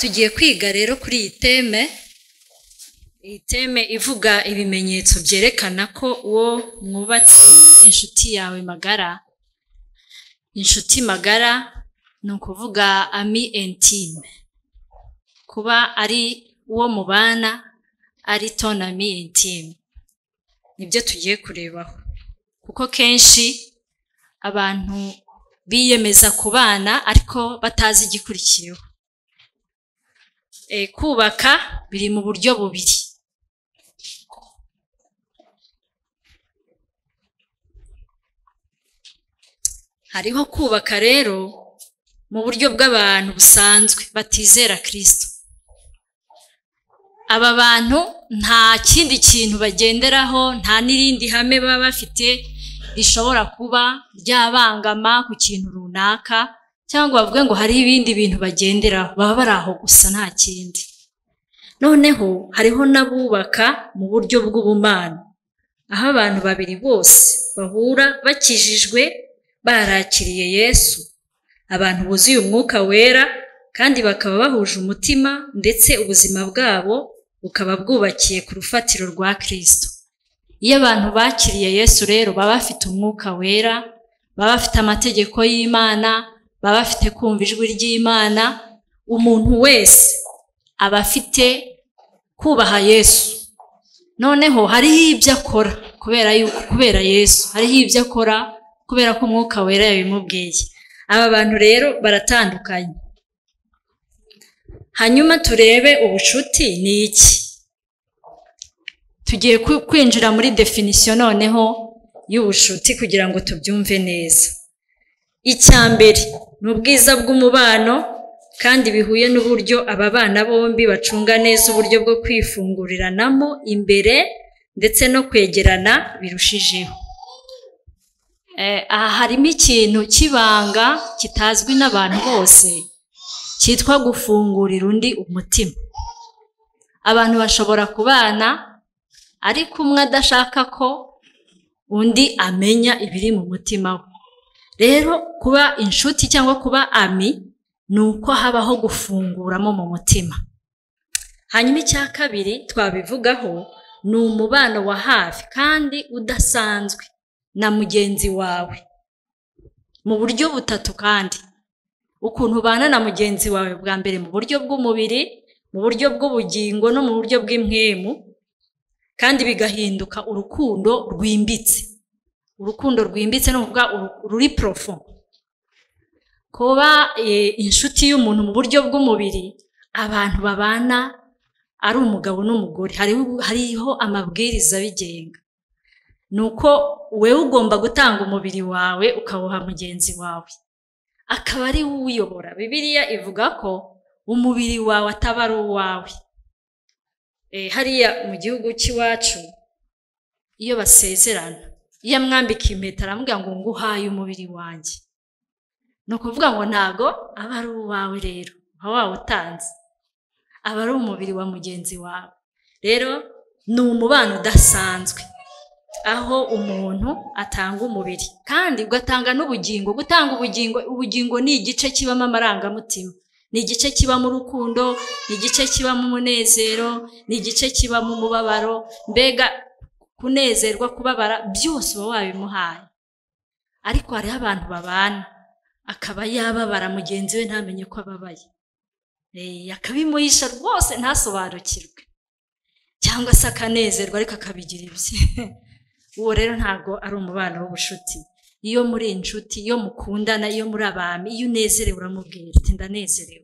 tugiye kwiga rero kuri iyi teme iyi teme ivuga ibimenyetso byerekana ko uwo mwubatse ari inshuti yawe magara inshuti magara ni ukuvuga ami intime kuba ari uwo mubana ari ton ami intime nibyo tugiye kurebaho kuko kenshi abantu biyemeza kubana ariko batazi igikurikiyeho Eh, kubaka biri mu buryo bubiri hariho kubaka rero mu buryo bw'abantu busanzwe batizera kirisito aba bantu nta kindi kintu bagenderaho nta n'irindi hame baba bafite rishobora kuba ryabangama ku kintu runaka cyangwa bavuge ngo hari ibindi bintu bagenderaho baba bari aho gusa nta kindi noneho hariho n'abubaka mu buryo bw'ubumana aho abantu babiri bose bahura bakijijwe barakiriye yesu abantu buzuye umwuka wera kandi bakaba bahuje umutima ndetse ubuzima bwabo bukaba bwubakiye ku rufatiro rwa kirisito iyo abantu bakiriye yesu rero baba bafite umwuka wera baba bafite amategeko y'imana baba bafite kumva ijwi ry'imana umuntu wese aba afite kubaha yesu noneho hariho ibyo akora kubera yuko kubera yesu hariho ibyo akora kubera ko umwuka wera yabimubwiye aba bantu rero baratandukanye hanyuma turebe ubucuti ni iki tugiye ku- kwinjira muri definisiyo noneho y'ubucuti kugira ngo tubyumve neza icya mbere ni ubwiza bw'umubano kandi bihuye n'uburyo aba bana bombi bacunga neza uburyo bwo kwifunguriranamo imbere ndetse no kwegerana birushijeho Eh, aha harimo ikintu cy'ibanga kitazwi n'abantu bose cyitwa gufungurira undi umutima abantu bashobora kubana ariko umwe adashaka ko undi amenya ibiri mu mutima we rero kuba inshuti cyangwa kuba ami ni uko habaho gufunguramo mu mutima hanyuma icya kabiri twabivugaho ni umubano wa hafi kandi udasanzwe na mugenzi wawe mu buryo butatu kandi ukuntu ubana na mugenzi wawe bwa mbere mu buryo bw'umubiri mu buryo bw'ubugingo no mu buryo bw'imwemu kandi bigahinduka urukundo rwimbitse urukundo rwimbitse ni ukuvuga uru- ruri porofo kuba eh, inshuti y'umuntu mu buryo bw'umubiri abantu babana ari umugabo n'umugore hariho- hariho amabwiriza abigenga ni uko wowe ugomba gutanga umubiri wawe ukawuha mugenzi wawe akaba ari we uwuyobora bibiliya ivuga ko umubiri wawe ataba ari uwawe Eh, hariya mu gihugu cy'iwacu iyo basezerana iyo amwambika impeta aramubwira ngo nguhaye umubiri wanjye ni ukuvuga ngo ntago aba ari uwawe rero uba wawutanze aba ari umubiri wa mugenzi wawe rero ni umubano udasanzwe aho umuntu atanga umubiri kandi ugatanga n'ubugingo gutanga ubugingo ubugingo ni igice kibamo amarangamutima ni igice kibamo urukundo ni igice kibamo umunezero ni igice kibamo umubabaro mbega kunezerwa kubabara byose uba wabimuhaye ariko hariho abantu babana akaba yababara mugenzi we ntamenye ko ababaye Eh, akabimuhisha rwose ntasobanukirwe cyangwa se akanezerwa ariko akabigira ibye uwo rero ntabwo ari umubano w'ubucuti iyo muri inshuti iyo mukundana iyo muri abami iyo unezerewe uramubwira uti ndanezerewe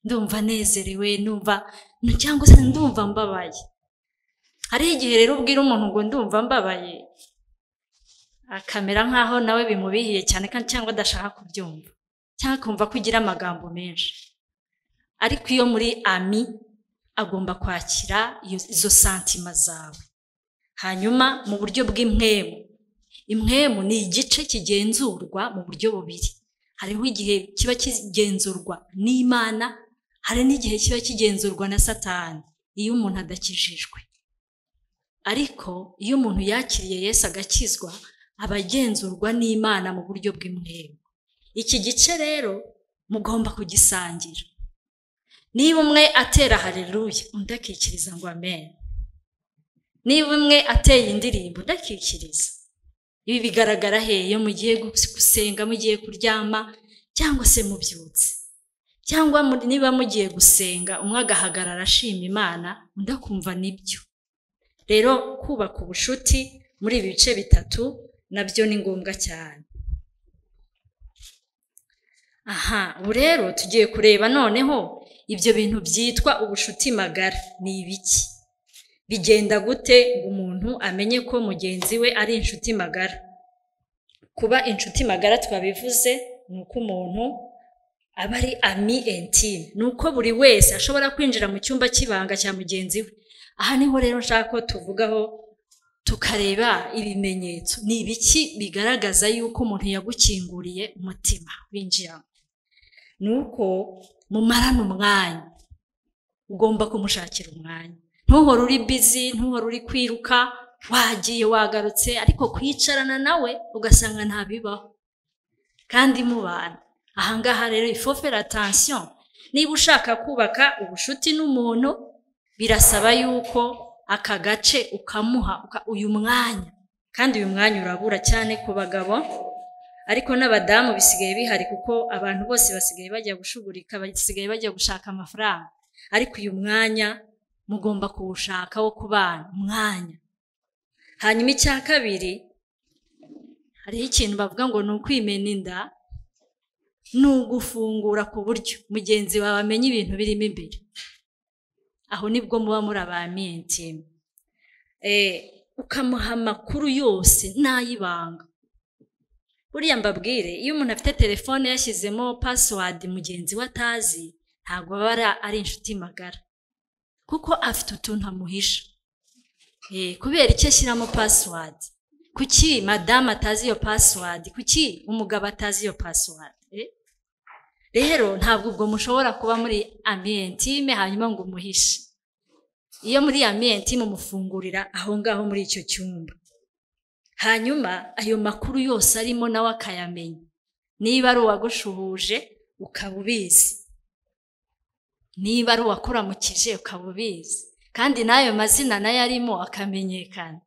ndumva nezerewe numva nu- cyangwa se ndumva mbabaye hariho igihe rero ubwira umuntu ngo ndumva mbabaye akamera nk'aho nawe bimubihiye cyane kandi cyangwa adashaka kubyumva cyangwa akumva ko ugira amagambo menshi ariko iyo muri ami agomba kwakira iyo- izo santima zawe hanyuma mu buryo bw'imwemu imwemu ni igice kigenzurwa mu buryo bubiri hariho igihe kiba kigenzurwa n'imana hari n'igihe kiba kigenzurwa na satani iyo umuntu adakijijwe ariko iyo umuntu yakiriye yesu agakizwa aba agenzurwa n'imana mu buryo bw'imwemu iki gice rero mugomba kugisangira niba umwe atera hareruya undi akikiriza ngo amenyo niba umwe ateye indirimbo undi akikiriza ibi bigaragara he iyo mugiye gusenga mugiye kuryama cyangwa se mubyutse cyangwa mu- niba mugiye gusenga umwe agahagarara ashima imana undi akumva nibyo rero kubaka ubucuti muri ibi bice bitatu nabyo ni ngombwa cyane aha ubu rero tugiye kureba noneho ibyo bintu byitwa ubushuti magara ni ibiki bigenda gute ngo umuntu amenye ko mugenzi we ari inshuti magara kuba inshuti magara twabivuze ni uko umuntu aba ari ami intime ni uko buri wese ashobora kwinjira mu cyumba cy'ibanga cya mugenzi we aha niho rero nshaka ko tuvugaho tukareba ibimenyetso ni ibiki bigaragaza yuko umuntu yagukinguriye umutima winjiramo ni uko mumarana umwanya ugomba kumushakira umwanya ntuhore uri bizi ntuhore uri kwiruka wagiye wagarutse ariko kwicarana nawe ugasanga ntabibaho kandi mubana ahangaha rero ifofera atansiyo niba ushaka kubaka ubushuti n'umuntu birasaba yuko aka gace ukamuha uka- uyu mwanya kandi uyu mwanya urabura cyane ku bagabo ariko n'abadamu bisigaye bihari kuko abantu bose basigaye bajya gushugurika basigaye bajya gushaka amafaranga ariko uyu mwanya mugomba kuwushaka wo kubana umwanya hanyuma icya kabiri hariho ikintu bavuga ngo ni ukwimena inda ni ugufungura ku buryo mugenzi wawe amenya ibintu birimo imbere aho nibwo muba muri abamiyentime ukamuha amakuru yose n'ayibanga buriya mbabwire iyo umuntu afite telefone yashyizemo pasiwadi mugenzi we atazi ntabwo aba ari- ari inshuti magara kuko afite utuntu amuhisha Eh, kubera icyo ashyiramo pasiwadi kuki madamu atazi iyo pasiwadi kuki umugabo atazi iyo pasiwadi Eh? rero ntabwo ubwo mushobora kuba muri amiyentime hanyuma ngo umuhishe iyo muri amiyentime umufungurira aho ngaho muri icyo cyumba hanyuma ayo makuru yose arimo nawe akayamenya niba ari uwagushuhuje ukaba ubizi niba ari uwakuramukije ukaba ubizi kandi n'ayo mazina nayo arimo akamenyekana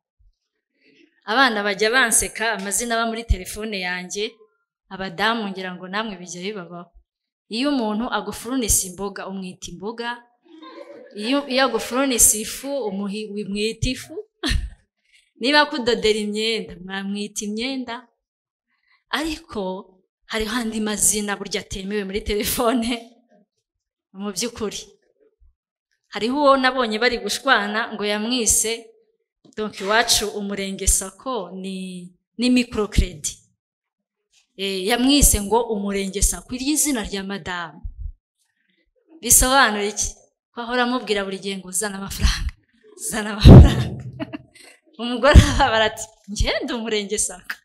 abana bajya banseka amazina aba muri telefone yanjye abadamu ngira ngo namwe bijya bibabaho iyo umuntu agufurunisa imboga umwita imboga iyo, iyo agufurunisa ifu umuhi- umwita ifu niba akudodera imyenda mwamwita imyenda ariko hariho andi mazina burya atemewe muri telefone mu by'ukuri hariho uwo nabonye bari gushwana ngo yamwise donk iwacu umurenge sako ni ni microcredit Eh, yamwise ngo umurenge sako iryo zina rya madamu bisobanura iki ko ahora amubwira buri gihe ngo uzana amafaranga zana amafaranga umugore arababara ati ngende umurenge sako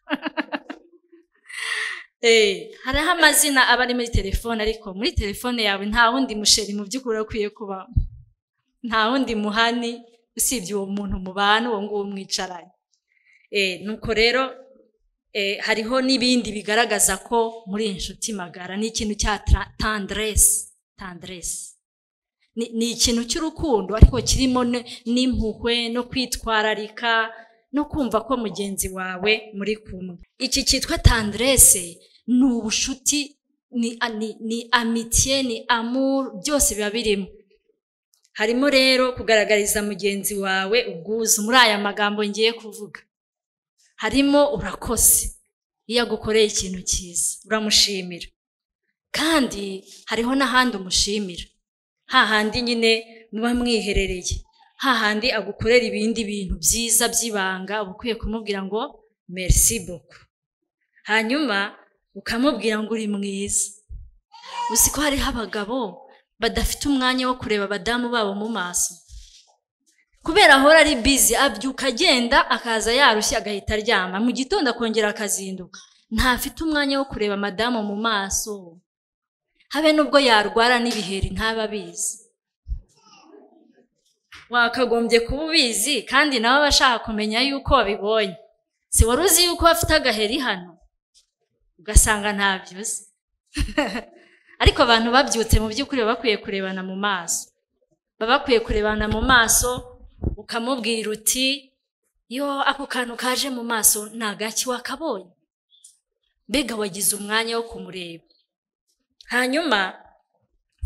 Eh, hariho amazina aba ari muri telefone ariko muri telefone yawe nta wundi musheri mu by'ukuri ukwiye kubamo nta wundi muhani usibye uwo muntu mubana uwo nguwo mwicaranye Eh, nuko rero eh, hariho n'ibindi bigaragaza ko muri inshuti magara ni ikintu cya tra- tendresse tendresse ni ni ikintu cy'urukundo ariko kirimo ne- n'impuhwe no kwitwararika no kumva ko mugenzi wawe muri kumwe iki cyitwa tendresse ni ubushuti ni, a- ni, ni amitiye ni amour byose biba birimo harimo rero kugaragariza mugenzi wawe ubwuzu muri aya magambo ngiye kuvuga harimo urakoze iyo agukoreye ikintu cyiza uramushimira kandi hariho n'ahandi umushimira hahandi nyine muba mwiherereye hahandi agukorera ibindi bintu byiza by'ibanga uba ukwiye kumubwira ngo merci beaucoup hanyuma ukamubwira ngo uri mwiza uzi ko hariho abagabo badafite umwanya wo kureba abadamu babo mu maso kubera ahora ari bizi abyuka agenda akaza yarushye agahita aryama mu gitondo akongera akazinduka ntafite umwanya wo kureba madamu mu maso habe n'ubwo yarwara n'ibiheri ntaba abizi wakagombye kuba ubizi kandi nawe aba ashaka kumenya yuko wabibonye si wari uzi yuko afite agaheri hano ugasanga ntabyo uzi ariko abantu babyutse mu by'ukuri baba bakwiye kurebana mu maso baba bakwiye kurebana mu maso ukamubwira uti yo ako kantu kaje mu maso ntagaki wakabonye mbega wagize umwanya wo kumureba hanyuma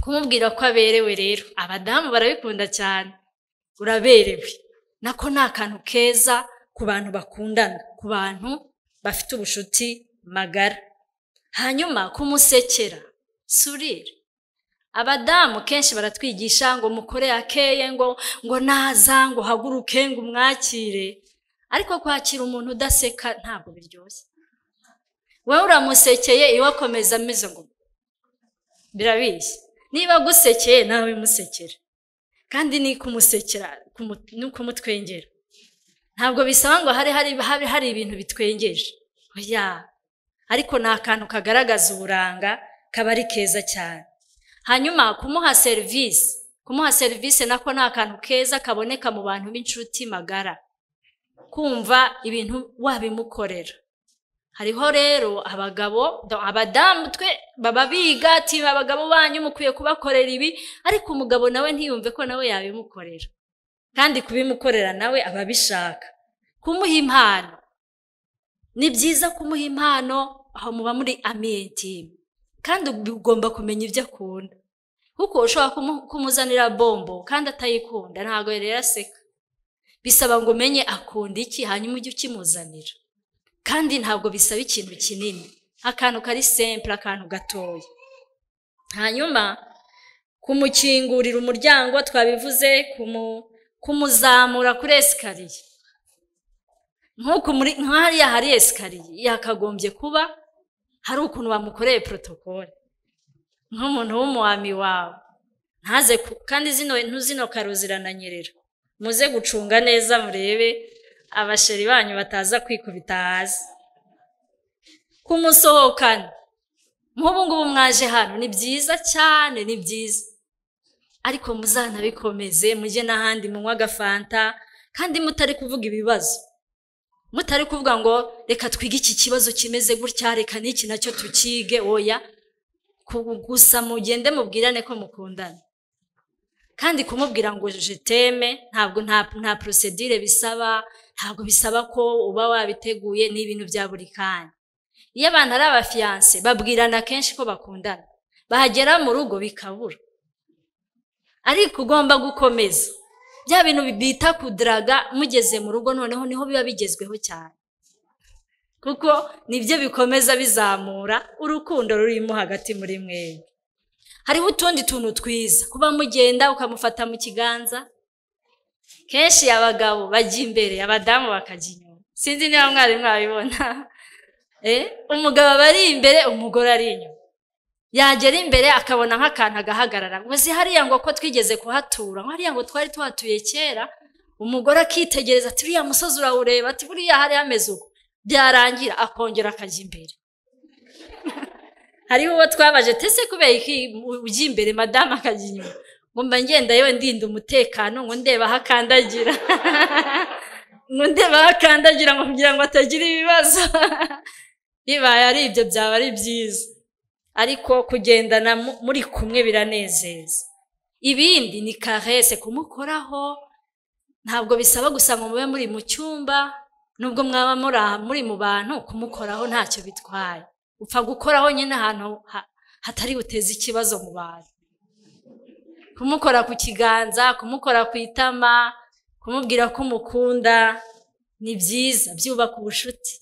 kumubwira ko aberewe rero abadamu barabikunda cyane uraberewe nako ni akantu keza ku bantu bakundana ku bantu bafite ubushuti magara hanyuma kumusekera surira abadamu kenshi baratwigisha ngo mukore akeye ngo ngo naza ngo haguruke ngo umwakire ariko kwakira umuntu udaseka ntabwo biryoshye wowe uramusekeye iwe akomeza ameze ngo birabishye niba agusekeye nawe musekera kandi ni kumusekera ni ukumutwengera ntabwo bisaba ngo hari habe hari ibintu bitwengeje oya ariko ni akantu kagaragaza uburanga kaba ari keza cyane hanyuma kumuha serivisi kumuha serivisi nako ni akantu keza kaboneka mu bantu b'inshuti magara kumva ibintu wabimukorera hariho rero abagabo abadamu twe baba biga ati abagabo banyu mukwiye kubakorera ibi ariko umugabo nawe ntiyumve ko nawe yabimukorera kandi kubimukorera nawe aba abishaka kumuha impano ni byiza kumuha impano aho muba muri amiyetimu kandi ugomba kumenya ibyo akunda kuko ushobora kumuzanira bombo kandi atayikunda ntabwo rero aseka bisaba ngo umenye akunda iki hanyuma ujye ukimuzanira kandi ntabwo bisaba ikintu kinini akantu kari sempure akantu gatoya hanyuma kumukingurira umuryango twabivuze kumuzamura kuri esikariye nk'hariya hari esikariye yakagombye kuba hari ukuntu bamukoreye porotokole nk'umuntu w'umuwami wawe ntaze kandi zino zino karo zirananyerera muze gucunga neza murebe abasheri banyu bataza kwikubita hasi kumusohokana nk'ubu ngubu mwaje hano ni byiza cyane ni byiza ariko muzanabikomeze mujye n'ahandi munywa agafanta kandi mutari kuvuga ibibazo mutari kuvuga ngo reka twige iki kibazo kimeze gutya reka n'iki nacyo tukige oya gusa mugende mubwirane ko mukundana kandi kumubwira ngo jeteme ntabwo nta porosedire bisaba ntabwo bisaba ko uba wabiteguye ni ibintu bya buri kanya iyo abantu ari abafiyanse babwirana kenshi ko bakundana bahagera mu rugo bikabura ariko ugomba gukomeza bya bintu bita kudaraga mugeze mu rugo noneho niho biba bigezweho cyane kuko nibyo bikomeza bizamura urukundo rurimo hagati muri mwembi hariho utundi tuntu twiza kuba mugenda ukamufata mu kiganza kenshi abagabo bajya imbere abadamu bakajya inyuma sinzi niba mwari mwabibona umugabo aba ari imbere umugore ari inyuma yagera imbere akabona nk'akantu agahagarara ngo uzi hariya ngo ko twigeze kuhatura ngo hariya ngo twari tuhatuye kera umugore akitegereza ati uriya musozi urawureba ati buriya hari hameze uko byarangira akongera akajya imbere hariho uwo twabaje tese kubera iki ujya imbere madamu akajya inyuma ngomba ngenda yewe ndinda umutekano ngo ndeba aho akandagira ngo ndeba aho akandagira ngo kugira ngo atagira ibibazo bibaye ari ibyo byaba ari byiza ariko kugendana muri kumwe biranezeza ibindi ni karese kumukoraho ntabwo bisaba gusa ngo mube muri mu cyumba nubwo mwaba muri aha muri mu bantu kumukoraho ntacyo bitwaye upfa gukoraho nyine ahantu hatari buteze ikibazo mu bantu kumukora ku kiganza kumukora ku itama kumubwira ko umukunda ni byiza byubaka ubucuti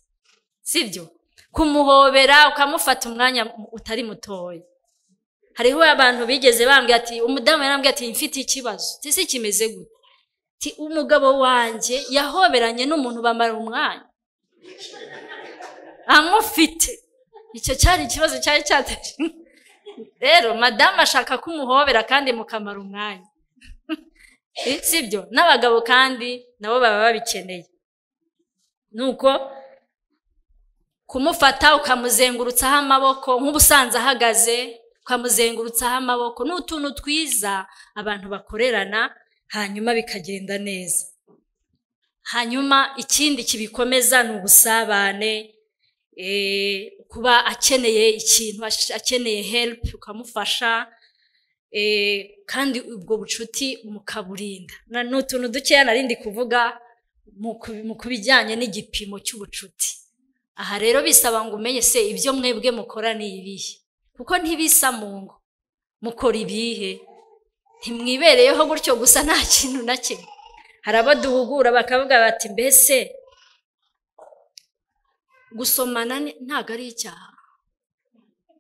sibyo kumuhobera ukamufata umwanya utari mutoya hariho abantu bigeze bambwira ati umudamu yarambwira ati mfite ikibazo ese kimeze gute umugabo wanjye yahoberanye n'umuntu bamara umwanya amufite icyo cyari ikibazo cyari cyatari rero madamu ashaka ko umuhobera kandi mukamara umwanya si byo n'abagabo kandi nabo baba babikeneye ni uko kumufata ukamuzengurutsaho amaboko nk'ubusanzwe ahagaze ukamuzengurutsaho amaboko ni utuntu twiza abantu bakorerana hanyuma bikagenda neza hanyuma ikindi kibikomeza ni ubusabane kuba akeneye ikintu ash- akeneye help ukamufasha eh, kandi ubwo bucuti mukaburinda Na- ni utuntu dukeya narindi kuvuga mu ku- mu kubijyanye n'igipimo cy'ubucuti aha rero bisaba ngo umenye se ibyo mwebwe mukora ni ibihe kuko ntibisa mu ngo mukora ibihe ntimwibereyeho gutyo gusa nta kintu na kimwe hari abo duhugura bakavuga bati mbese gusomana ni- ntabwo ari icyaha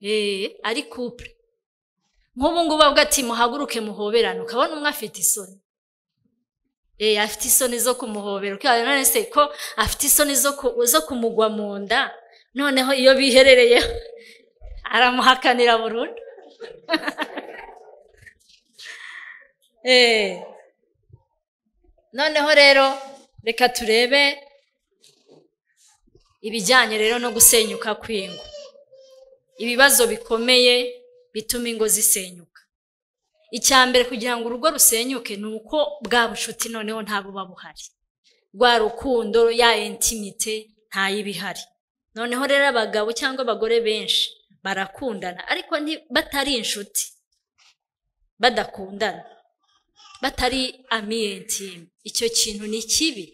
eee ari kupure nk'ubu ngubu avuga ati muhaguruke muhoberane ukabona umwe afite isoni eee afite isoni zo kumuhobera ukabona none se ko afite isoni zo ku- zo kumugwa mu nda noneho iyo biherereyeho aramuhakanira burundu eee noneho rero reka turebe ibijyanye rero no gusenyuka kw'ingo ibibazo bikomeye bituma ingo zisenyuka icya mbere kugira ngo urugo rusenyuke ni uko bwa bucuti noneho nta buba buhari rwa rukundo ya intimite ntayibihari noneho rero abagabo cyangwa abagore benshi barakundana ariko nti- batari inshuti badakundana batari amiyentime icyo kintu ni kibi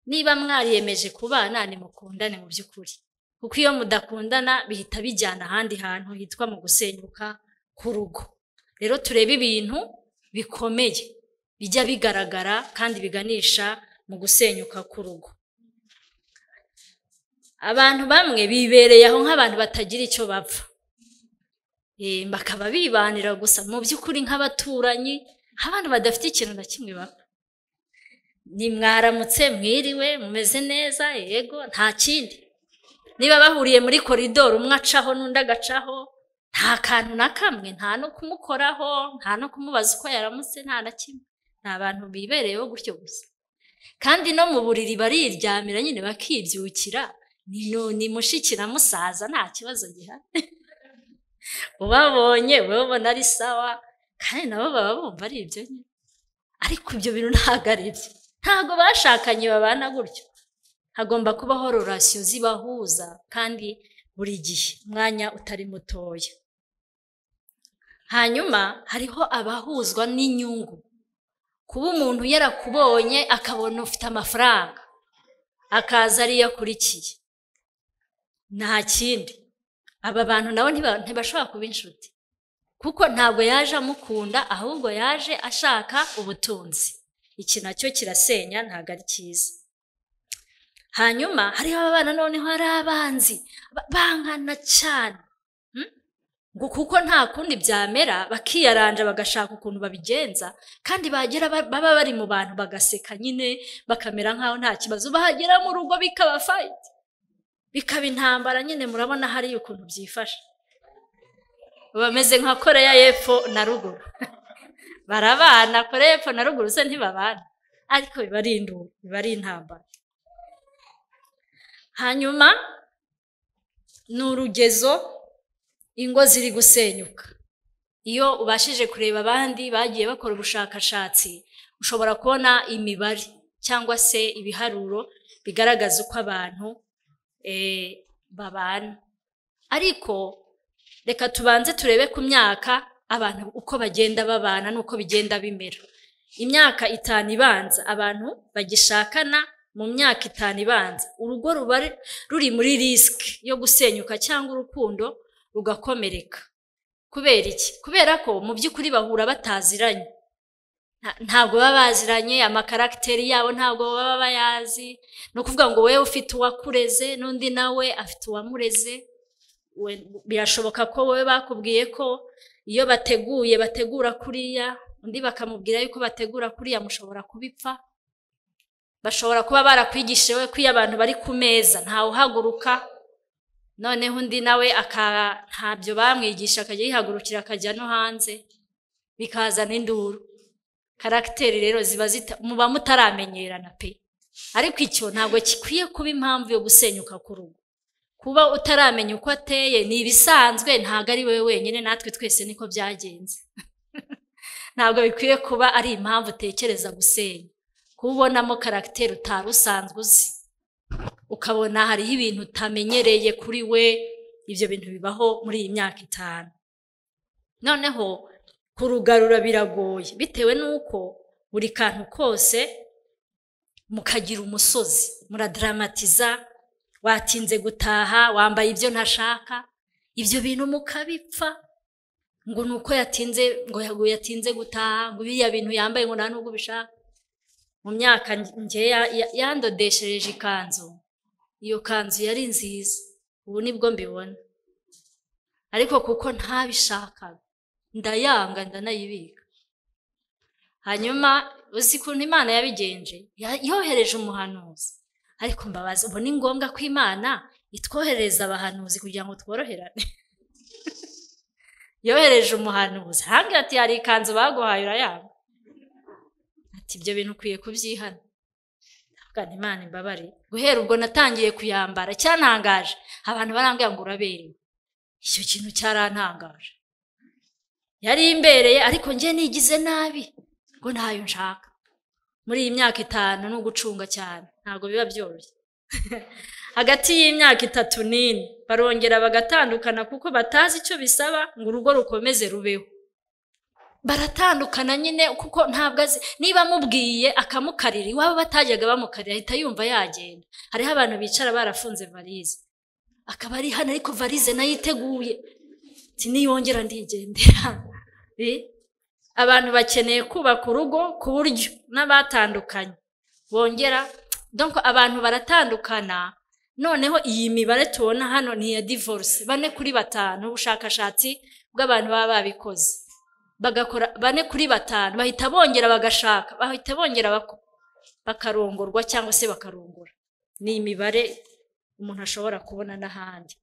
niba mwariyemeje kubana nimukundane mu by'ukuri kuko iyo mudakundana bihita bijyana ahandi hantu hitwa mu gusenyuka k'urugo rero turebe ibintu bikomeye bijya bigaragara kandi biganisha mu gusenyuka k'urugo abantu bamwe bibereye aho nk'abantu batagira icyo bapfa Eh, bakaba bibanira gusa mu by'ukuri nk'abaturanyi nk'abantu badafite ikintu na kimwe bapfa nimwaramutse mwiriwe mumeze neza yego nta kindi niba bahuriye muri koridoro umwe acaho n'undi agacaho nta kantu na kamwe nta no kumukoraho nta no kumubaza uko yaramutse nta na kimwe ni abantu bibereyeho gutyo gusa kandi no mu buriri bariryamira nyine bakibyukira ni nu- ni mushiki na musaza nta kibazo gihari ubabonye wowe ubona ari sawa kandi nabo baba bumva ari ibyo nyine ariko ibyo bintu ntabwo ari byo ntabwo bashakanye babana gutyo hagomba kubaho rorasiyo zibahuza kandi buri gihe umwanya utari mutoya hanyuma hariho abahuzwa n'inyungu kuba umuntu yarakubonye akabona ufite amafaranga akaza ariyo akurikiye nta kindi aba bantu nabo ntiba- ntibashobora kuba inshuti kuko ntabwo yaje amukunda ahubwo yaje ashaka ubutunzi iki nacyo kirasenya ntabwo ari cyiza hanyuma hariho abana noneho ari abanzi ba- bangana cyane Hmm? ngo kuko nta kundi byamera bakiyaranja bagashaka ukuntu babigenza kandi bagera ba- baba bari mu bantu bagaseka nyine bakamera nk'aho nta kibazo bahagera mu rugo bikaba fayiti bikaba intambara nyine murabona hariya ukuntu byifashe bameze nka koreya y'epfo na ruguru barabana koreya y'epfo na ruguru se ntibabana ariko biba ari induru biba ari intambara hanyuma ni urugezo ingo ziri gusenyuka iyo ubashije kureba abandi bagiye bakora ubushakashatsi ushobora kubona imibare cyangwa se ibiharuro bigaragaza uko abantu eh, babana ariko reka tubanze turebe ku myaka abantu uko bagenda babana n'uko bigenda bimera imyaka itanu ibanza abantu bagishakana mu myaka itanu ibanza urugo ruba ru- ruri muri risiki yo gusenyuka cyangwa urukundo rugakomereka kubera iki kubera ko mu by'ukuri bahura bataziranye Nta- ntabwo baba baziranye amakaragiteri yabo ntabgo baba bayazi ni ukuvuga ngo wowe ufite uwakureze n'undi nawe afite uwamureze we- birashoboka ko wowe bakubwiye ko iyo bateguye bategura kuriya undi bakamubwira yuko bategura kuriya mushobora kubipfa bashobora kuba barakwigishije we ko iyo abantu bari ku meza ntawe uhaguruka noneho undi nawe aka- ntabyo bamwigisha akajya yihagurukira akajya no hanze bikazana induru karagiteri rero ziba zita- muba mutaramenyerana pe ariko icyo ntabwo gikwiye kuba impamvu yo gusenyuka k'urugo kuba utaramenya uko ateye ni ibisanzwe ntabwo ari wowe wenyine natwe twese niko byagenze ntabwo bikwiye kuba ari impamvu utekereza gusenya kuba ubonamo karagiteri utari usanzwe uzi ukabona hariho ibintu utamenyereye kuri we ibyo bintu bibaho muri iyi myaka itanu noneho kurugarura biragoye bitewe n'uko buri kantu kose mukagira umusozi muradaramatiza watinze gutaha wambaye ibyo ntashaka ibyo bintu mukabipfa ngo ni uko yatinze ngo yatinze gutaha ngo biriya bintu yambaye ngo nta nubwo ubishaka mu myaka ngeya yandodeshereje ikanzu iyo kanzu yari nziza ubu nibwo mbibona ariko kuko ntabishakaga ndayanga ndanayibika hanyuma uzi ukuntu imana yabigenje yohereje umuhanuzi ariko mbabaza ubu ni ngombwa ko imana itwoherereza abahanuzi kugira ngo tworoherane yohereje umuhanuzi hambwira ati hari ikanzu baguhaye urayanga ati ibyo bintu ukwiye kubyihana imana imbabare guhera ubwo natangiye kuyambara cyantangaje abantu barambwira ngo uraberewe icyo kintu cyarantangaje yari imbereye ariko njye nigize nabi ngo ntayo nshaka muri iyi myaka itanu ni ugucunga cyane ntabwo biba byoroshye hagati y'imyaka itatu n'ine barongera bagatandukana kuko batazi icyo bisaba ngo urugo rukomeze rubeho baratandukana nyine kuko ntabwo azi niba amubwiye akamukarira iwabo batajyaga bamukarira ahita yumva yagenda hariho abantu bicara barafunze varize akaba ari hano ariko varize nayo iteguye niyongera ndigendera abantu bakeneye kubaka urugo ku buryo n'abatandukanye bongera doko abantu baratandukana noneho iyi mibare tubona hano ni iya divorce bane kuri batanu ubushakashatsi bw'abantu baba babikoze bagakora bane kuri batanu bahita bongera bagashaka bahita bongera bakarongorwa cyangwa se bakarongora ni imibare umuntu ashobora kubona n'ahandi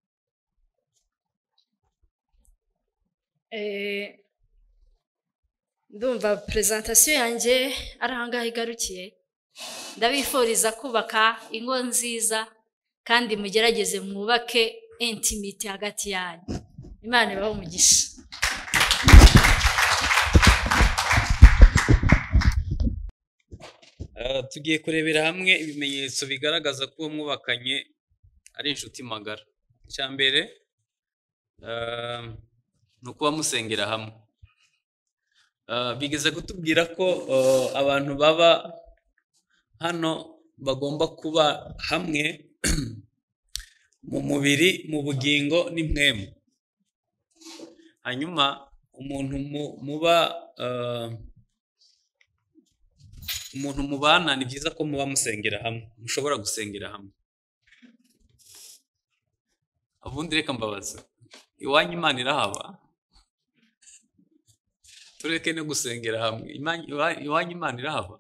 ndumva perezantasiyo yanjye ari ahangaha igarukiye ndabifuriza kubaka ingo nziza kandi mugerageze mwubake intimiti hagati yanyu imana ibaho umugisha tugiye kurebera hamwe ibimenyetso bigaragaza ko uwo mwubakanye ari inshuti magara icya mbere ni ukuba musengera hamwe bigeze kutubwira ko abantu baba hano bagomba kuba hamwe mu mubiri mu bugingo n'imwemu hanyuma umuntu muba umuntu mubana ni byiza ko muba musengera hamwe mushobora gusengera hamwe ubundi reka mbabaza iwanyu imana irahaba tureke no gusengera hamwe iwanyu imana irahaba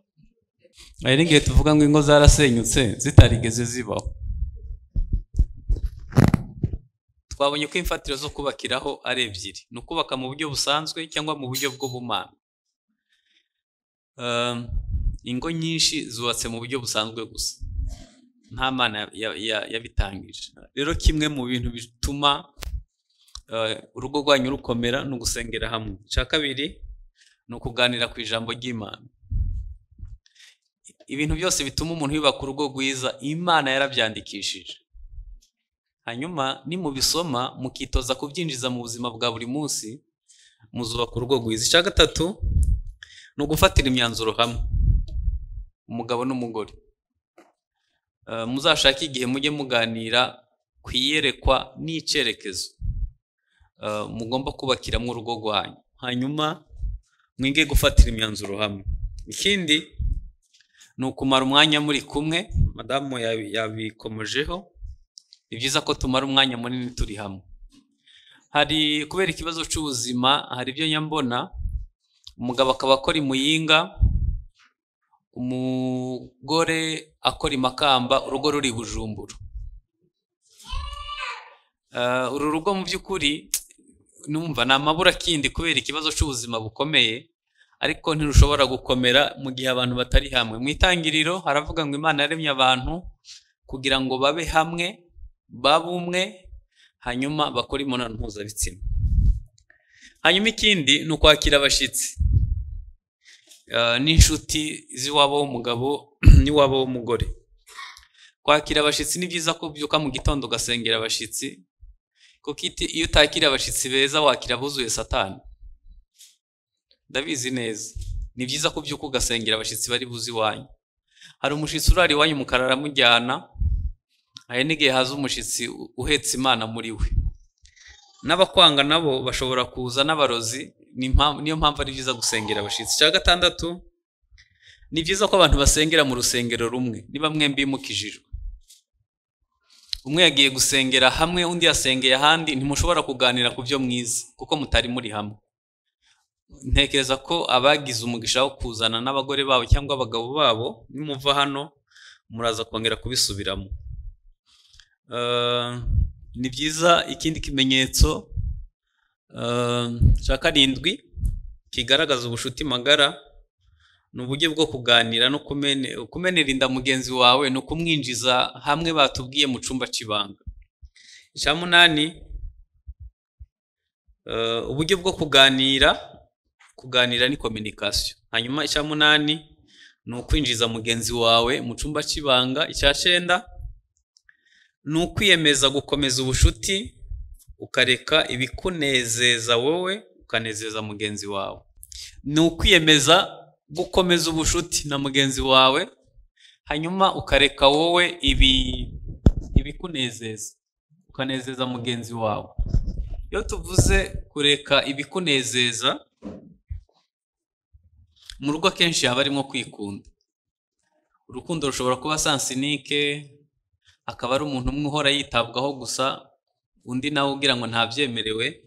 hari n'igihe tuvuga ngo ingo zarasenyutse zitarigeze zibaho twabonye ko imfatiro zo kubakiraho ari ebyiri ni ukubaka mu buryo busanzwe cyangwa mu buryo bw'ubumana ingo nyinshi zubatse mu buryo busanzwe gusa nta mana yabitangije rero kimwe mu bintu bituma urugo rwanyu rukomera ni ugusengera hamwe icya kabiri ni ukuganira ku ijambo ry'imana ibintu byose bituma umuntu yubaka urugo rwiza imana yarabyandikishije hanyuma nimubisoma mukitoza kubyinjiza mu buzima bwa buri munsi muzubaka urugo rwiza icya gatatu ni ugufatira imyanzuro hamwe umugabo n'umugore muzashake igihe mujye muganira ku iyerekwa n'icyerekezo mugomba kubakiramo urugo rwanyu hanyuma mwige gufatira imyanzuro hamwe ikindi ni ukumara umwanya muri kumwe madamu yabikomejeho ni byiza ko tumara umwanya munini turi hamwe hari kubera ikibazo cy'ubuzima hari ibyo nyambona umugabo akaba akora imuyinga umugore akora imakamba urugo ruri bujumbura uru rugo mu by'ukuri numva ni amabura kindi kubera ikibazo cy'ubuzima bukomeye ariko ntirushobora gukomera mu gihe abantu batari hamwe mu itangiriro haravuga ngo imana yaremye abantu kugira ngo babe hamwe babe umwe hanyuma bakore imibonano mpuzabitsina hanyuma ikindi ni ukwakira abashyitsi n'inshuti z'iwabo w'umugabo n'iwabo w'umugore kwakira abashyitsi ni byiza ko ubyuka mu gitondo ugasengera abashyitsi kuko iti- iyo utakira abashyitsi beza wakira abuzuye satani ndabizi neza ni byiza ko ubyuka ugasengera abashyitsi bari buze iwanyu hari umushyitsi urara iwanyu umukara aramujyana hari n'igihe haza umushyitsi u- uhetse imana muri we n'abakwanga nabo bashobora kuza n'abarozi ni impamvu- niyo mpamvu ari byiza gusengera abashyitsi cya gatandatu ni byiza ko abantu basengera mu rusengero rumwe niba mwembi bimukijijwe umwe yagiye gusengera hamwe undi yasengeye ahandi ntimushobora kuganira ku byo mwiza kuko mutari muri hamwe ntekereza ko abagize umugisha wo kuzana n'abagore babo cyangwa abagabo babo nimuva hano muraza kongera kubisubiramo Eh, ni byiza ikindi kimenyetso eh, cya karindwi kigaragaza ubushuti magara ni uburyo bwo kuganira no kumene- kumenera inda mugenzi wawe ni ukumwinjiza hamwe batubwiye mu cyumba cy'ibanga icya munani eh, uburyo bwo kuganira kuganira ni communication hanyuma icya munani ni ukwinjiza mugenzi wawe mu cyumba cy'ibanga icya cyenda ni ukwiyemeza gukomeza ubushuti ukareka ibikunezeza wowe ukanezeza mugenzi wawe ni ukwiyemeza gukomeza ubushuti na mugenzi wawe hanyuma ukareka wowe ibi ibikunezeza ukanezeza mugenzi wawe iyo tuvuze kureka ibikunezeza mu rugo akenshi haba harimo kwikunda urukundo rushobora kuba sansinike akaba ari umuntu umwe uhora yitabwaho gusa undi nawe ugira ngo ntabyemerewe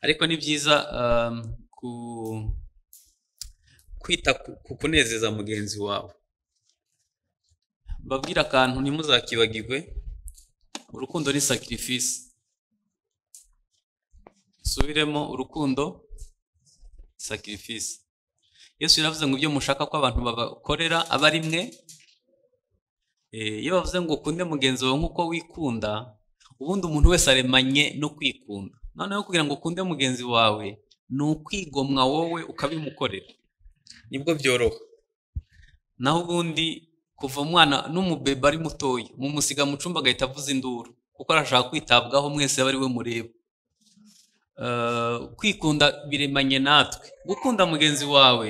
ariko ni byiza um, ku- kwita ku- ku kunezeza mugenzi wawe babwira akantu ntimuzakibagirwe urukundo ni sacrifice subiremo urukundo sacrifice yesu yaravuze ngo ibyo mushaka ko abantu babakorera aba ari mwe Eh, iyo bavuze ngo ukunde mugenzi wawe nk'uko wikunda ubundi umuntu wese aremanye no kwikunda noneho kugira ngo ukunde mugenzi wawe ni ukwigomwa wowe ukabimukorera nibwo byoroha naho ubundi kuva umwana n'umubeba ari mutoya mumusiga mu cyumba agahita avuza induru kuko arashaka kwitabwaho mwese aba ari we mureba Eh, kwikunda biremanye natwe gukunda mugenzi wawe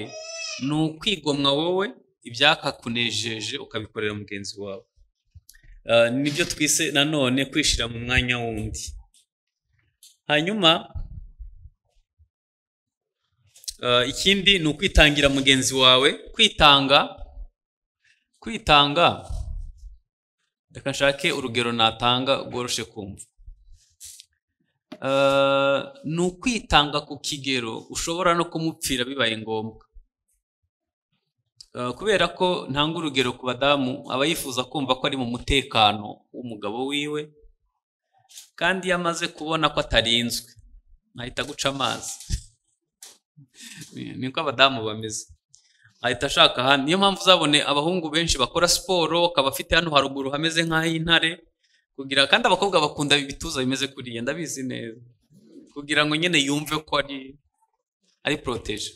ni ukwigomwa wowe ibyakakunejeje ukabikorera mugenzi wawe Eh, nibyo twise nanone kwishyira mu mwanya wundi hanyuma Eh, ikindi ni ukwitangira mugenzi wawe kwitanga kwitanga reka nshake urugero natanga rworoshye kumva Eh, ni ukwitanga ku kigero ushobora no kumupfira bibaye ngombwa Eh, kubera ko ntanga urugero ku badamu aba yifuza kumva ko ari mu mutekano w'umugabo wiwe kandi iyo amaze kubona ko atarinzwe ahita aguca amazi niko abadamu bameze ahita ashaka ahandi niyo mpamvu uzabone abahungu benshi bakora siporo akaba afite hano haruguru hameze nk'ah'intare kugira kandi abakobwa bakunda ibituza bimeze kuriya ndabizi neza kugira ngo nyine yumve ko ari ari poroteje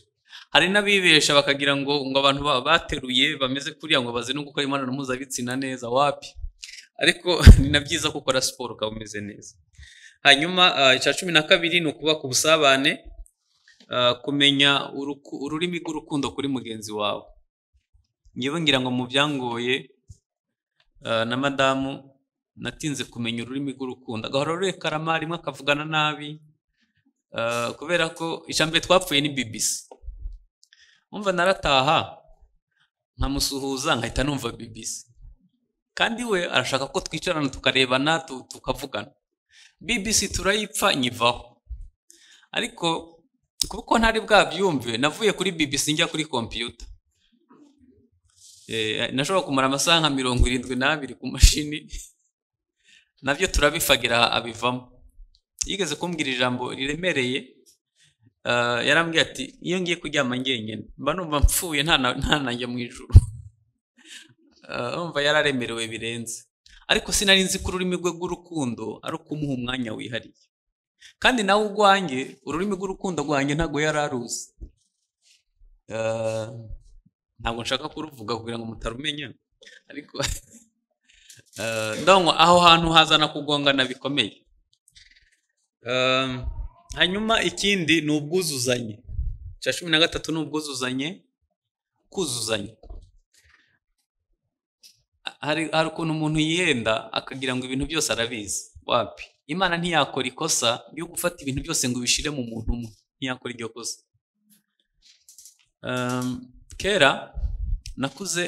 hari n'abibesha bakagira ngo ngo abantu ba- bateruye bameze kuriya ngo bazi no gukora imibonano mpuzabitsina neza wapi ariko ni na byiza ko ukora siporo ukaba umeze neza hanyuma ah, icya cumi na kabiri ni ukubaka ubusabane Uh, kumenya uruku- ururimi rw'urukundo kuri mugenzi wawe ngewe ngira ngo mu byangoye uh, na madamu natinze kumenya ururimi rw'urukundo agahora rurekarama rimwe akavugana nabi uh, kubera ko ijambere twapfuye ni bibisi umva narataha nkamusuhuza nkahita numva bibisi kandi we arashaka ko twicarana tukarebana tu- tukavugana bibisi turayipfa nyivaho ariko kuko ntari bwabyumve navuye kuri bbc njya kuri kompiyuta Eh, nashobora kumara amasaha nka mirongo irindwi n'abiri ku mashini nabyo turabifagira abivamo yigeze kumbwira ijambo riremereye eh, yarambwiye ati iyo ngiye kuryama ngenyine mba numva mpfuye nta na- nta nanjye mu ijuru Eh, urumva yararemerewe birenze ariko sinari nzi ko ururimi rwe rw'urukundo ari ukumuha umwanya wihariye kandi nawe urwanjye ururimi rw'urukundo rwanjye ntabwo yari aruzi Eh, ntabwo nshaka kuruvuga kugira ngo mutarumenya ariko eh, ndabona aho hantu hazana kugongana bikomeye Um, hanyuma ikindi ni ubwuzuzanye cya cumi na gatatu ni ubwuzuzanye kuzuzanya hari hari ukuntu umuntu yihenda akagira ngo ibintu byose arabizi wapi imana ntiyakora ikosa ryo gufata ibintu byose ngo ibishire mu muntu umwe ntiyakora iryo kosa Um, kera nakuze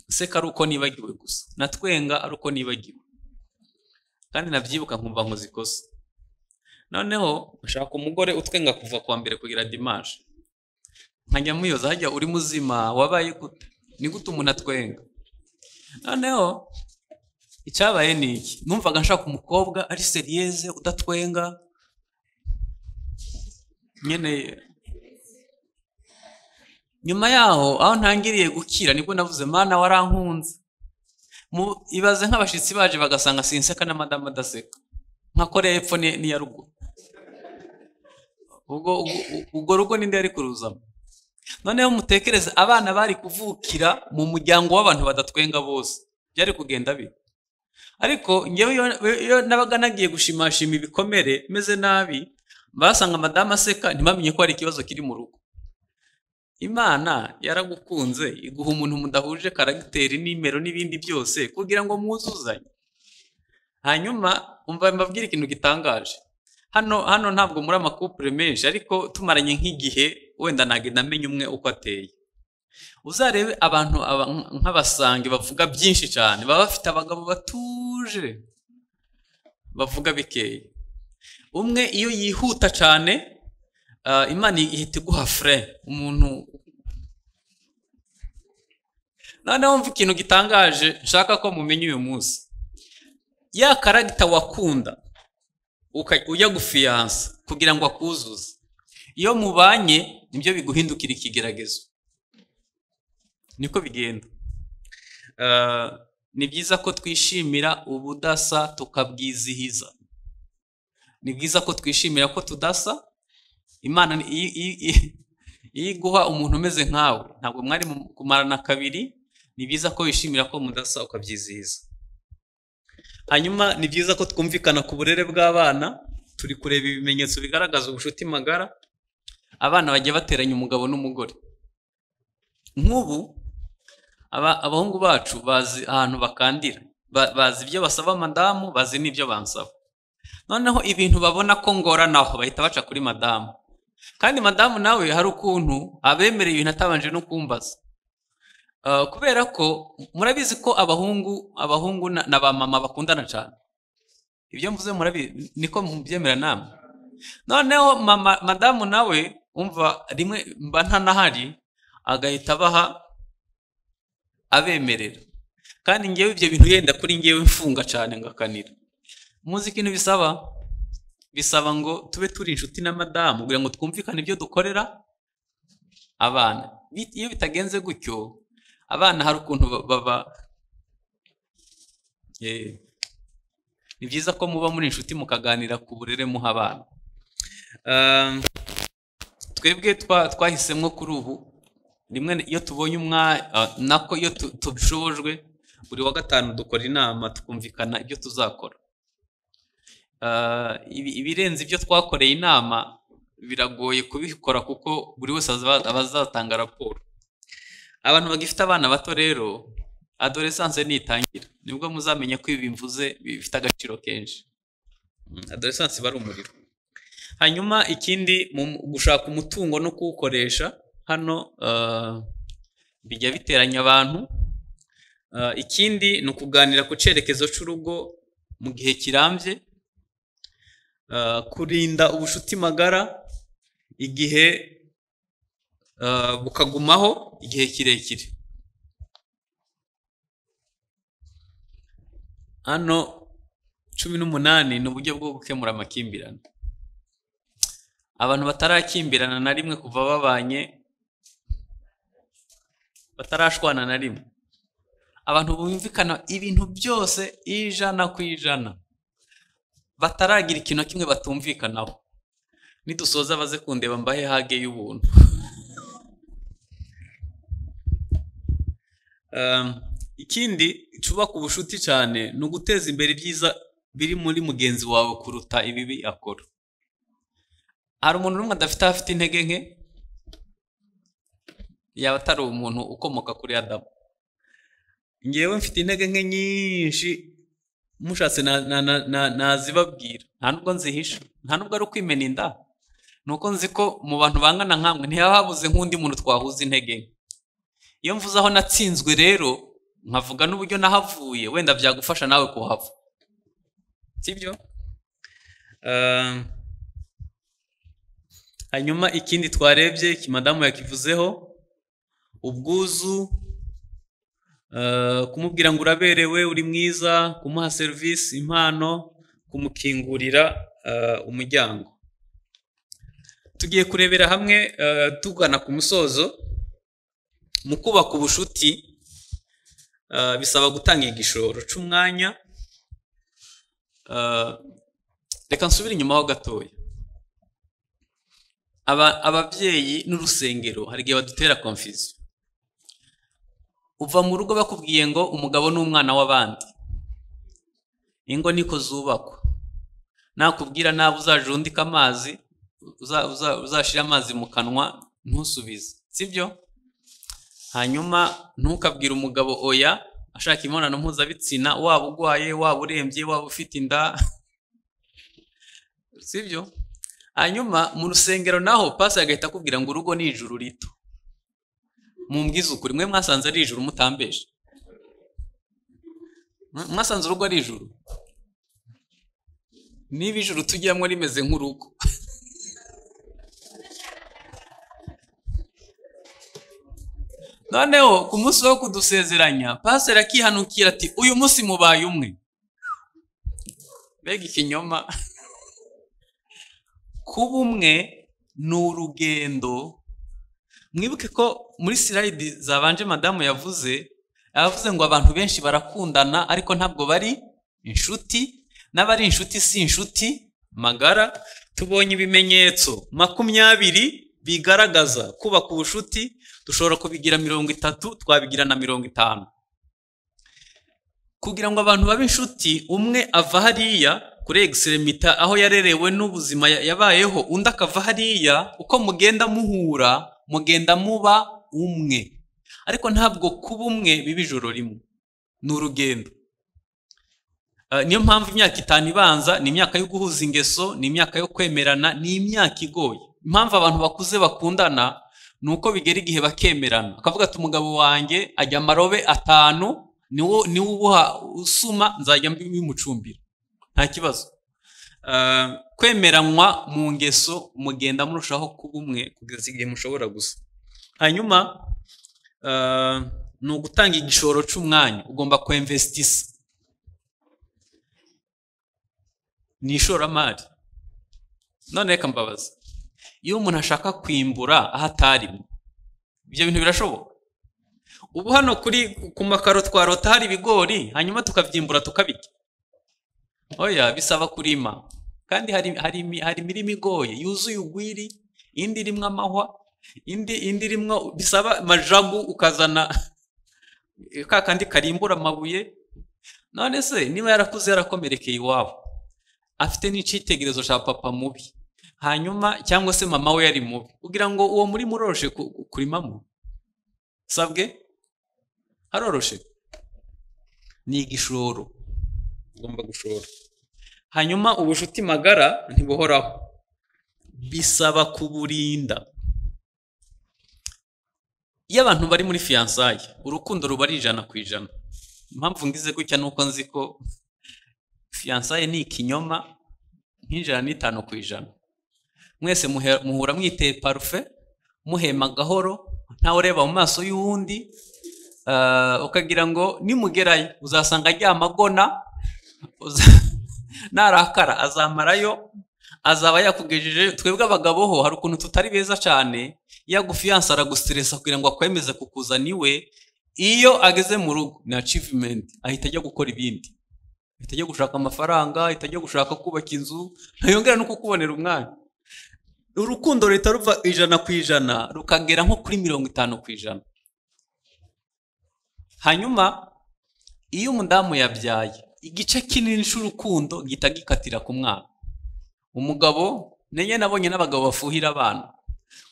nseka ari uko nibagiwe gusa natwenga ari uko nibagiwe kandi nabyibuka nkumva nkoze ikosa noneho nshaka umugore utwenga kuva kuwa mbere kugera dimaje nkajya muyoza hajya uri muzima wabaye gute ni gute umuntu atwenga noneho icyabaye ni iki numvaga nshaka umukobwa ari seriyeze udatwenga nyine nyuma yaho aho ntangiriye gukira nibwo navuze mana warankunze Mu- ibaze nk'abashyitsi baje bagasanga sinseka na madamu adaseka nka koreya y'epfo ni- n'iya ruguru ubwo ubwo- ubwo rugo ninde yari kuruzamo noneho mutekereze abana bari kuvukira mu muryango w'abantu badatwenga bose byari kugenda bite ariko njyewe iyo- iyo nabaga nagiye gushimashima ibikomere meze nabi basanga madamu aseka ntibamenye ko hari ikibazo kiri mu rugo imana yaragukunze iguha umuntu mudahuje karagiteri nimero n'ibindi byose kugira ngo mwuzuzanye hanyuma umva mbabwire ikintu gitangaje hano hano ntabwo muri amakupure menshi ariko tumaranye nk'igihe wenda nagenda amenya umwe uko ateye uzarebe abantu aba- nk'abasange bavuga byinshi cyane baba bafite abagabo batuje bavuga bikeya umwe iyo yihuta cyane ah, imana ihita iguha fure umuntu noneho mva ikintu gitangaje nshaka ko mumenya uyu munsi ya karagita wakunda uka- ujya gufiyansa kugira ngo akuzuze iyo mubanye nibyo biguhindukira ikigeragezo niko bigenda Ah, ni byiza ko twishimira ubudasa tukabwizihiza ni byiza ko twishimira ko tudasa imana ni- iyo iyo- iyo- iyo iguha umuntu umeze nkawe ntabwo mwari mu- kumarana kabiri ni byiza ko wishimira ko mudasa ukabyizihiza hanyuma ni byiza ko twumvikana ku burere bw'abana turi kureba ibimenyetso bigaragaza ubucuti magara abana bajya bateranya umugabo n'umugore nk'ubu aba- abahungu bacu bazi ahantu bakandira Ba- bazi ibyo basaba madamu bazi n'ibyo bansaba noneho ibintu babona ko ngoranaho bahita baca kuri madamu kandi madamu nawe hari ukuntu abemereye ibintu atabanje no kumbaza Uh, kubera ko murabizi ko abahungu abahungu na, na ba mama bakundana cyane ibyo mvuze murabizi niko mubyemera namwe noneho mama madamu nawe umva rimwe mba ntanahari agahita abaha abemerera kandi ngewe ibyo bintu yenda kuri ngewe mfunga cyane ngakanira muzi ikintu bisaba bisaba ngo tube turi inshuti na madamu kugira ngo twumvikane ibyo dukorera abana Bit- iyo bitagenze gutyo abana hari ukuntu ba- baba Eh, ni byiza ko muba muri inshuti mukaganira ku burere muha abana Um, twebwe twa- twahisemo kuri ubu rimwe na- iyo tubonye umwanya nako iyo tu- tubishobojwe buri wa gatanu dukora inama tukumvikana ibyo tuzakora Ah, ibi- ibirenze ibyo twakoreye inama biragoye kubikora kuko buri wese azaba- aba azatanga raporo abantu bagifite abana bato rero adoresanse nitangira nibwo muzamenya ko ibi mvuze bifite agaciro kenshi Mm, adoresanse iba ari umuriro hanyuma ikindi mu gushaka umutungo no kuwukoresha hano ah, bijya biteranya abantu Ah, ikindi ni ukuganira ku cyerekezo cy'urugo mu gihe kirambye Ah, kurinda ubucuti magara igihe ah, bukagumaho igihe kirekire hano cumi n'umunani ni uburyo bwo gukemura amakimbirane abantu batarakimbirana na rimwe kuva babanye batarashwana na rimwe abantu bumvikana ibintu byose ijana ku ijana bataragira ikintu na kimwe batumvikanaho nidusoza baze kundeba mbahe hage y'ubuntu Um, ikindi cyubaka ubucuti cyane ni uguteza imbere ibyiza biri muri mugenzi wawe kuruta ibibi akora hari umuntu n'umwe adafite aho afite intege nke yaba atari umuntu ukomoka kuri adamu ngewe mfite intege nke nyinshi mushatse na- na- na- na- nazibabwira nta nubwo nzihisha nta nubwo ari ukwimena inda ni uko nzi ko mu bantu bangana nkamwe ntihaba habuze nk'undi muntu twahuza intege nke iyo mvuze aho natsinzwe rero nkavuga n'uburyo nahavuye wenda byagufasha nawe kuhava sibyo Ehm, hanyuma ikindi twarebye iki madamu yakivuzeho ubwuzu eh, kumubwira ngo uraberewe uri mwiza kumuha serivisi impano kumukingurira eh, umuryango tugiye kurebera hamwe eh, tugana ku musozo mu kubaka ubushuti eh, bisaba gutanga igishoro c'umwanya Eh, reka nsubire inyuma ho gatoya Aba- ababyeyi n'urusengero hari igihe badutera konfiziyo uva mu rugo bakubwiye ngo umugabo ni umwana w'abandi ingo niko zubakwa nakubwira nabi uzaje urundika amazi uza- uza- uzashira amazi mu kanwa ntusubize sibyo hanyuma ntukabwire umugabo oya ashaka imibonano mpuzabitsina waba urwaye waba urembye waba ufite inda sibyo hanyuma mu rusengero naho pasi agahita akubwira ngo urugo ni ijuru rito mumbwize ukuri mwe mwasanze ari ijuru mutambeje Mwa- mwasanze urugo ari ijuru niba ijuru tujyamo rimeze nk'urugo noneho ku munsi wo kudusezeranya pasiteri akihanukira ati uyu munsi mubaye umwe mbega ikinyoma kuba umwe ni urugendo mwibuke ko muri sirayidi zabanje madamu yavuze yavuze ngo abantu benshi barakundana ariko ntabwo bari inshuti n'abari inshuti si inshuti magara tubonye ibimenyetso makumyabiri bigaragaza kubaka ubushuti dushobora kubigira mirongo itatu twabigira na mirongo itanu kugira ngo abantu babe inshuti umwe ava hariya kuri egiseremita aho yarerewe n'ubuzima ya- yabayeho undi akava hariya uko mugenda muhura mugenda muba umwe ariko ntabwo kuba umwe biba ijoro rimwe ni urugendo Eh, niyo mpamvu imyaka itanu ibanza ni imyaka yo guhuza ingeso ni imyaka yo kwemerana ni imyaka igoye impamvu abantu bakuze bakundana ni uko bigera igihe bakemerana akavuga ati umugabo wanjye ajya amarobe atanu niwo niwo ubuha usuma nzajya bimucumbira nta kibazo Eh, kwemeranwa mu ngeso mugenda murushaho kuba umwe kugeza igihe mushobora gusa hanyuma eh, ni ugutanga igishoro cy'umwanya ugomba kwemvesitisa ni ishoramari none reka mbabaza iyo umuntu ashaka kwimbura aho atarimo ibyo bintu birashoboka ubu hano kuri ku makaro twarota hari ibigori hanyuma tukabyimbura tukabirya oya bisaba kurima kandi hari hari imi- hari imirima igoye yuzuye ugwiri indi irimo amahwa indi indi irimo bisaba majagu ukazana ka kandi karimbura amabuye none se niba yarakuze yarakomerekeye iwabo afite n'icyitegererezo cya papa mubi hanyuma cyangwa se mama we yari mubi kugira ngo uwo muri muroroshe ku- ku- kurimamo sabwe haroroshe ni igishoro ugomba gushora hanyuma ubushuti magara ntibuhoraho bisaba kuburinda iyo abantu bari muri fiyansaye urukundo ruba ari ijana ku ijana impamvu ngize gutya ni uko nzi ko fiyansaye ni ikinyoma nk'ijana n'itanu ku ijana mwese muhe- muhura mwiteye parufe muhema gahoro ntawe ureba mu maso y'uwundi ah, ukagira ngo nimugerayo uzasanga aryama agona uza- narakara azamarayo azaba yakugejeje twebwe abagabo ho hari ukuntu tutari beza cyane yagufiyansa aragustresa kugira ngo akwemeze kukuzana iwe iyo ageze mu rugo ni achievement ahita ajya gukora ibindi ahita ajya gushaka amafaranga ahita ajya gushaka kubaka inzu ntayongera no kukubonera umwanya urukundo ruhita ruva ijana ku ijana rukagera nko kuri mirongo itanu ku ijana hanyuma iyo umudamu yabyaye igice kinini cy'urukundo gihita gikatira ku mwana umugabo nanjye nabonye n'abagabo bafuhira abana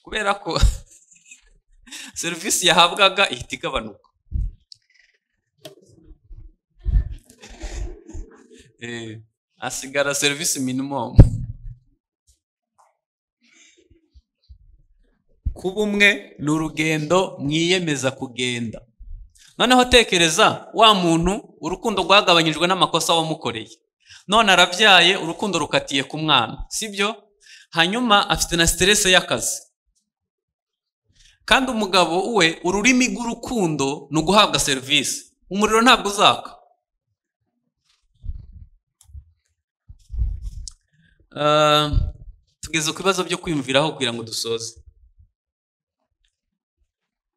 kubera ko serivisi yahabwaga ihita igabanuka Eh, hasigara serivisi minimumu kuba umwe ni urugendo mwiyemeza kugenda noneho tekereza wa muntu urukundo rwagabanyijwe n'amakosa wamukoreye none arabyaye urukundo rukatiye ku mwana sibyo hanyuma afite na siterese y'akazi kandi umugabo we ururimi rw'urukundo ni uguhabwa serivisi umuriro ntabwo uzaka Ah, tugeze ku bibazo byo kwiyumviraho kugira ngo dusoze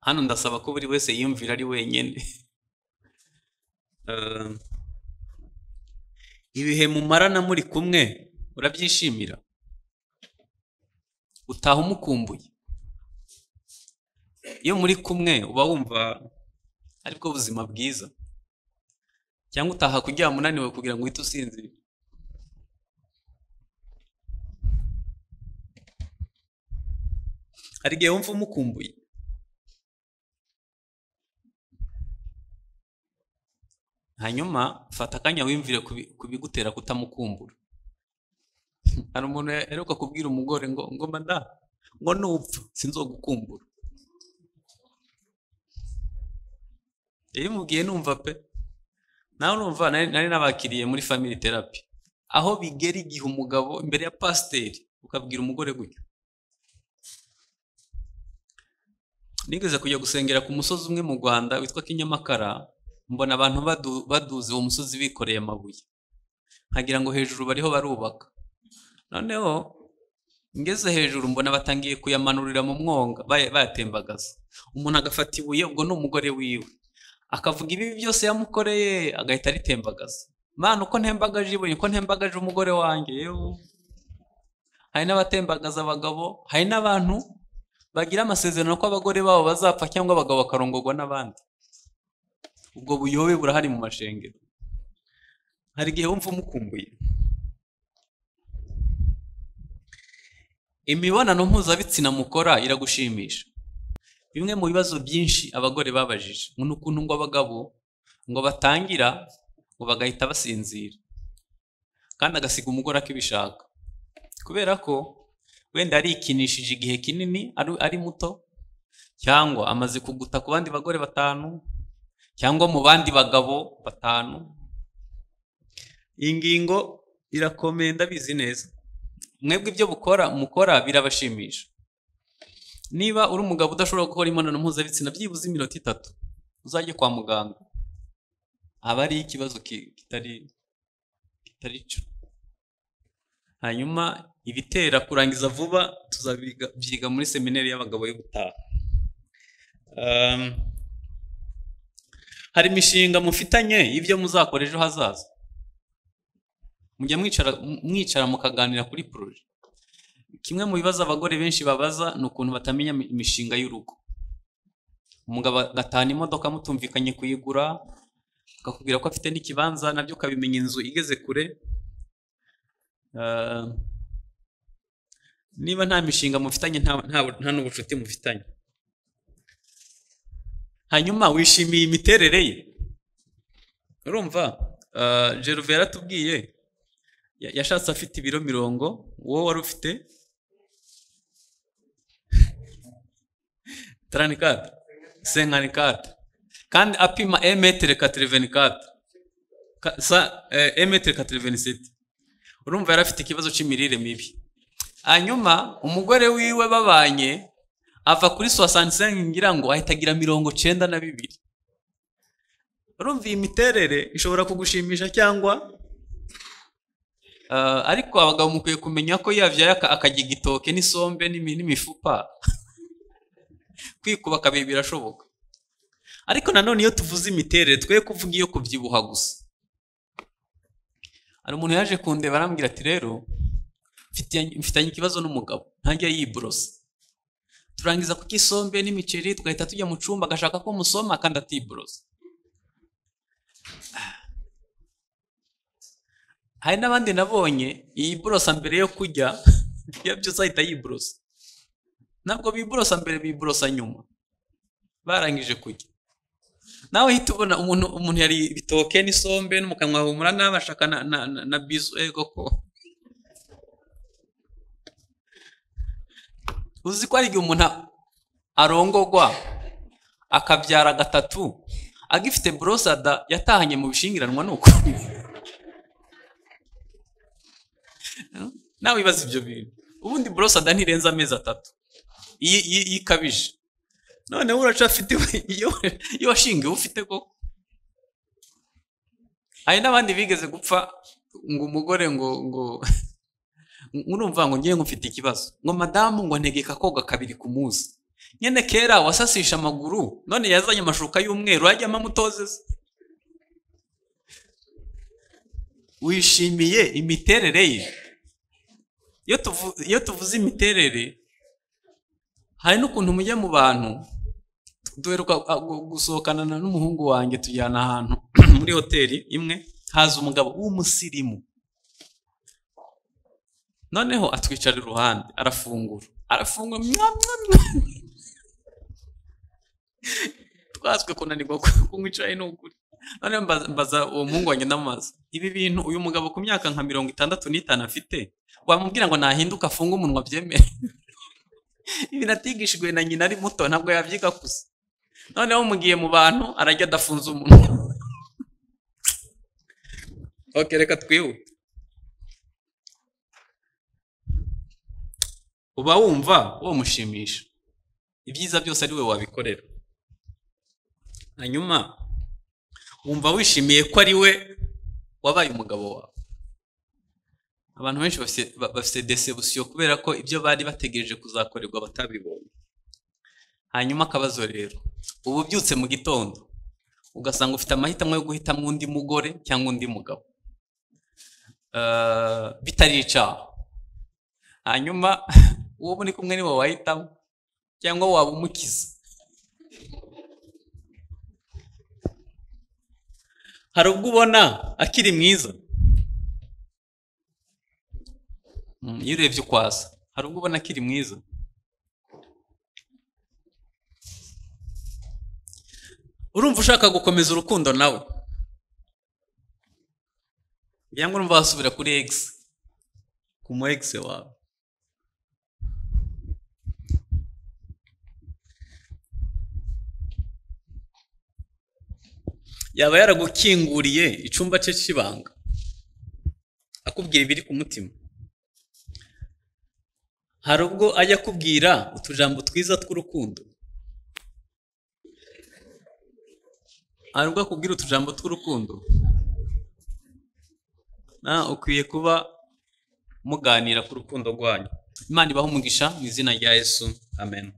hano ndasaba ko buri wese yiyumvira ari wenyine Ah, ibihe mumarana muri kumwe urabyishimira utaha umukumbuye iyo muri kumwe uba wumva aribwo buzima bwiza cyangwa utaha kuryama unaniwe kugira ngo uhite usinzire hari igihe wumva umukumbuye hanyuma fata akanya wiyumvire ku bi- ku bigutera kutamukumbura hari umuntu aheruka kubwira umugore ngo ngo mada ngo nupfa sinzogukumbura iyo umubwiye numva pe nawe urumva nari nari nabakiriye muri family therapy aho bigera igihe umugabo imbere ya pasiteri ukabwira umugore gutyo nigeze kujya gusengera ku musozi umwe mu rwanda witwa kinyamakara mbona abantu badu- baduze uwo musozi bikoreye amabuye nkagira ngo hejuru bariho barubaka noneho ngeze hejuru mbona batangiye kuyamanurira mu mwonga baya- bayatembagaza umuntu agafata ibuye ubwo ni umugore wiwe akavuga ibibi byose yamukoreye agahita aritembagaza mana uko ntembagaje ibuye uko ntembagaje umugore wanjye yewe hari n'abatembagaza abagabo hari n'abantu bagira amasezerano ko abagore babo bazapfa cyangwa abagabo bakarongorwa n'abandi ubwo buyobe burahari mu mashengero hari igihe wumva umukumbuye imibonano mpuzabitsina mukora iragushimisha bimwe mu bibazo byinshi abagore babajije ngo ni ukuntu ngo abagabo ngo batangira ngo bagahita basinzira kandi agasiga umugore akibishaka kubera ko wenda arikinishije igihe kinini ari- ari muto cyangwa amaze kuguta ku bandi bagore batanu cyangwa mu bandi bagabo batanu iyi ngingo irakomeye ndabizi neza mwebwe ibyo bukora mukora birabashimisha niba uri umugabo udashobora gukora imibonano mpuzabitsina byibuze iminota itatu uzajye kwa muganga aba ari ikibazo ki- kitari kitari cyo hanyuma ibitera kurangiza vuba tuzabyiga muri seminari y'abagabo y'ubutaha Um, hari imishinga mufitanye y'ibyo muzakora ejo hazaza mujya mwicara mwicara mukaganira kuri poroje kimwe mu bibazo abagore benshi babaza ni ukuntu batamenya imi- imishinga y'urugo umugabo agatahana imodoka mutumvikanye kuyigura akakubwira ko afite n'ikibanza nabyo ukabimenya inzu igeze kure Ah, niba nta mishinga mufitanye nta nta- nta n'ubucuti mufitanye hanyuma wishimiye imiterere ye urumva ah, Gervais yaratubwiye ya- yashatse afite ibiro mirongo wowe wari ufite taranikata senkanikata kandi apima emetere katerevenikata emetere katereveniseti urumva yari afite ikibazo cy'imirire mibi hanyuma umugore wiwe babanye ava kuri soasantisengi ngira ngo ahita agira mirongo cyenda na bibiri urumva iyi miterere ishobora kugushimisha cyangwa Ah, ariko abagabo mukwiye kumenya ko yabyaye aka- akarya igitoke n'isombe n'imi- n'imifupa kwikuba kabiri birashoboka ariko nanone iyo tuvuze imiterere twe kuvuga iyo kubyibuha gusa hari umuntu yaje kundeba arambwira ati rero mfitanye- mfitanye ikibazo n'umugabo ntajya yiborosa turangiza kuko isombe n'imiceri tugahita tujya mu cumba agashaka ko musoma kandi atiborosa hari n'abandi nabonye iyi borosa mbere yo kujya iyo byose ahita yiborosa ntabwo biborosa mbere biborosa nyuma barangije kurya nawe uhita ubona umuntu umuntu yari ibitoke n'isombe no mu kanwa humura n'abashaka na na na na bizu ego ko uzi ko ari igihe umuntu arongogwa akabyara gatatu agifite borosada yatahanye mu bishingiranwa ni uko nawe wibaza ibyo bintu ubundi borosada ntirenza amezi atatu iyi iyi iyi ikabije noneho uraca afite iyo iyo washingiwe ufite koko hari n'abandi bigeze gupfa ngo umugore ngo ngo urumva ngo ngewe mfite ikibazo ngo madamu ngo ntegeka koga kabiri ku munsi nyine kera wasasisha amaguru none yazanye amashuka y'umweru yajyamo amutozeze wishimiye imiterere ye iyo tuvu- iyo tuvuze imiterere hari n'ukuntu mujya mu bantu duheruka a- gu- gusohokana na- n'umuhungu wanjye tujyana ahantu muri hoteli imwe haza umugabo w'umusirimu noneho atwicara iruhande arafungura arafungura mwa, mwa, mwa. twaswe kunanirwa ku- kunywa icyayi ni ukuri noneho mbaza- mbaza uwo muhungu wanjye ndamubaza ibi bintu uyu mugabo ku myaka nka mirongo itandatu n'itanu afite wamubwira ngo nahinduka afunge umunwa byemere ibi natigishijwe na nyina ari muto ntabwo yabyiga gusa noneho mugiye mu bantu arajya adafunze umunwa ok reka twihute uba wumva mushimisha ibyiza byose ari we wabikorera hanyuma wumva wishimiye ko ari we wabaye umugabo wawe abantu benshi bafite- ba- bafite desebusiyo kubera ko ibyo bari bategereje kuzakorerwa batabibonye hanyuma akabazo rero uba ubyutse mu gitondo ugasanga ufite amahitamo yo guhitamo undi mugore cyangwa undi mugabo Eh, bitari icyaha hanyuma uwo muri kumwe niwe wahitamo cyangwa waba umukiza hari ubwo ubona akiri mwiza Mm, iyo urebye uko asa hari ubwo ubona akiri mwiza urumva ushaka gukomeza urukundo nawe cyangwa urumva wasubira kuri x ku mu x wawe yaba yaragukinguriye icumba cye cy'ibanga akubwira ibiri ku mutima hari ubwo ajya akubwira utujambo twiza tw'urukundo hari ubwo akubwira utujambo tw'urukundo na ukwiye kuba muganira ku rukundo rwanyu imana ibaha umugisha mu izina rya yesu amen